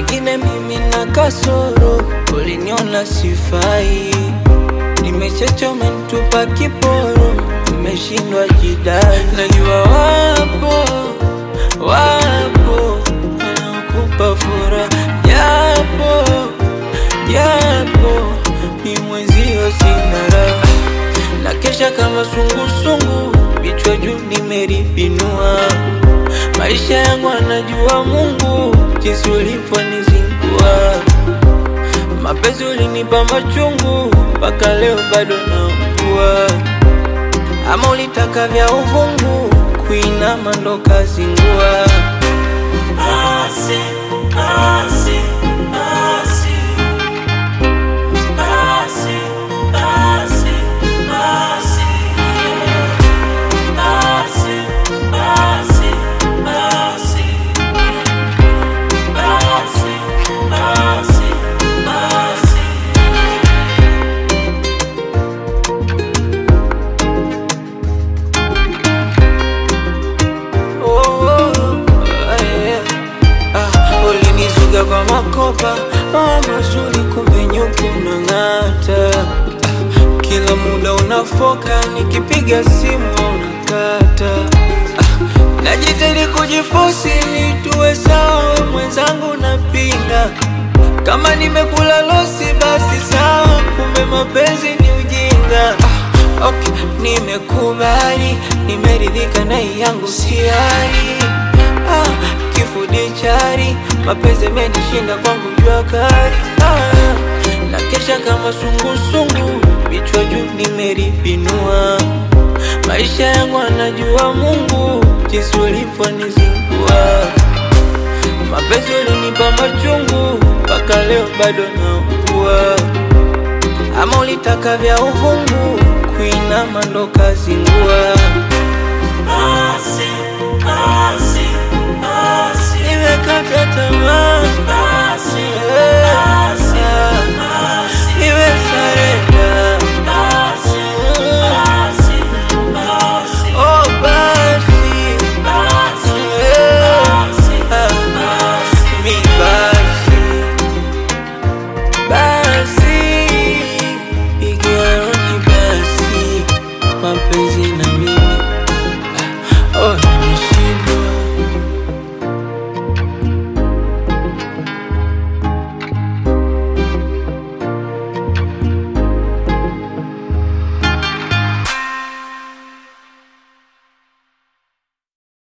pengine mimi na kasoro, uliniona sifai, nimechecha umenitupa kiporo, nimeshindwa jidai. Najua wapo wapo wanaokupa furaha, japo japo mi mwenzio sina raha, na kesha kama sungusungu, vichwa juu nimeripinua maisha yangu anajua Mungu jinsi ulivyonizingua. Mapenzi ulinipa machungu, mpaka leo bado naugua. Ama ulitaka vya uvungu, kuinama ndo kazingua. Basi, basi, basi. Basi, basi, basi. Basi, basi, basi. Basi, basi, basi. Oh, oh, eh, ah, ulinizuga kwa makopa ah, mazuri, kumbe nyuku unang'ata. Ah, kila muda unafoka, nikipiga simu unakata. Ah, najitahidi kujifosi ili tuwe sawa, we mwenzangu napinga. Kama nimekula losi basi sawa, kumbe mapenzi ni ujinga. Ah, okay, nimekubali, nimeridhika na hii yangu siari. Ah, kifudi chari, mapenzi yamenishinda kwangu jua kali. Ah, na kesha kama sungusungu, vichwa juu nimeripinua. Maisha yangu anajua Mungu jinsi ulivyonizingua. Mapenzi ulinipa machungu, mpaka leo bado naugua. Ama ulitaka vya uvungu, kuinama ndo kazingua. Basi, basi.